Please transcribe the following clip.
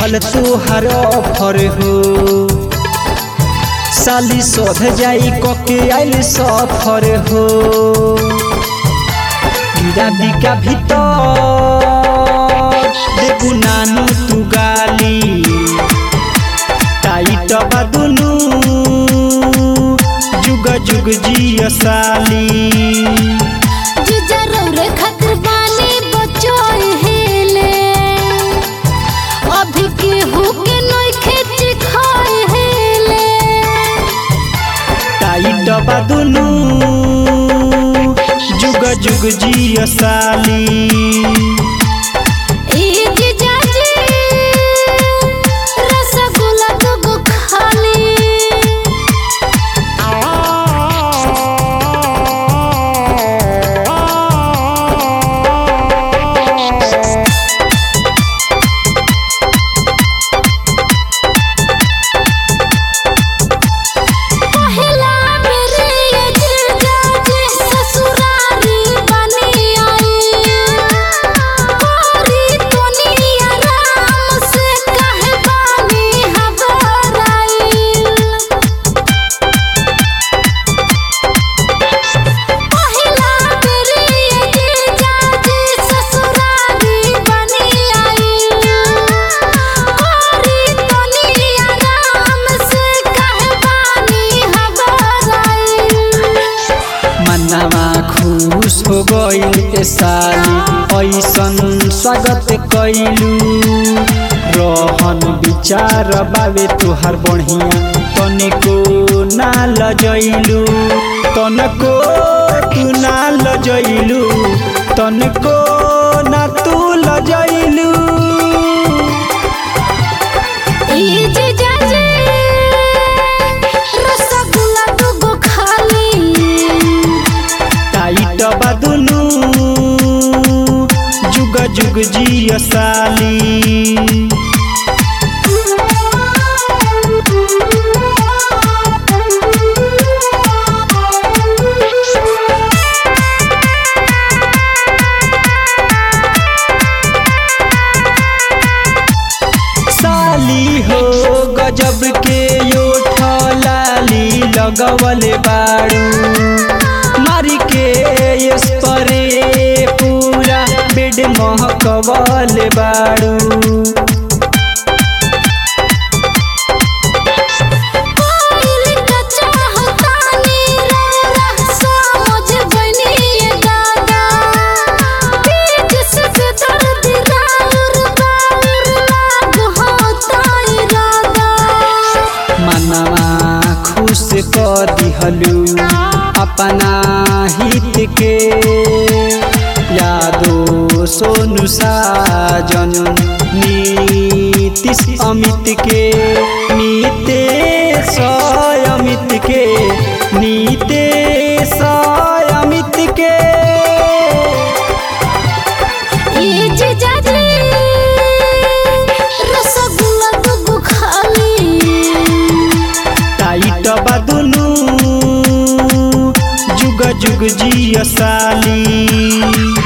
दिहल तोहर ऑफर हो साली सोध जाई कके आइल सफर हो गिरादी का भीतर देबू नानू तू गाली टाइट बा दुनू जुग जुग जिय साली जीजा रौरे खातिर बानी बचोई हेले अभी केहू के नइखे चिखाई हेले टाइट बा दुनू जुग जुग जिय साली ई जीजा जी रसगुल्ला दुगो खाली पहिला मेरे ये जीजा जी ससुरारी बनी आई कोरी दुनिया राम से कहे बानी हबराई पहिला मेरे ये जीजा जी ससुरारी बनी आई कोरी दुनिया राम से कहे बानी हबराई मनवा खुश हो गइल ए साली ऐसन स्वागत कैलू रहन विचार बावे तुहार बढ़िया तनिको ना लजैलू तनको तू ना लजैलू तनको ना तू लजैलू ई जीजा जी रसगुल्ला दुगो खाली टाइट बा दुनू जुग जुग जिय साली साली हो गजब के यो लाली लगवले बाड़ू मारी के स्परे पूरा बेड महकवले बाड़ू कोइल का चाहतानी रौरा समझ बनी ये दादा बीच से दर्द राउर बाउर लाग होता इरादा मनवा खुश कर दिहलू अपना हित के यादो सोनू साजन नीतीश अमित के नीतेश अमित के नीतेश अमित के ई जीजा जी रसगुल्ला दुगो खाली टाइट बा दुनू जुग जुग जिय साली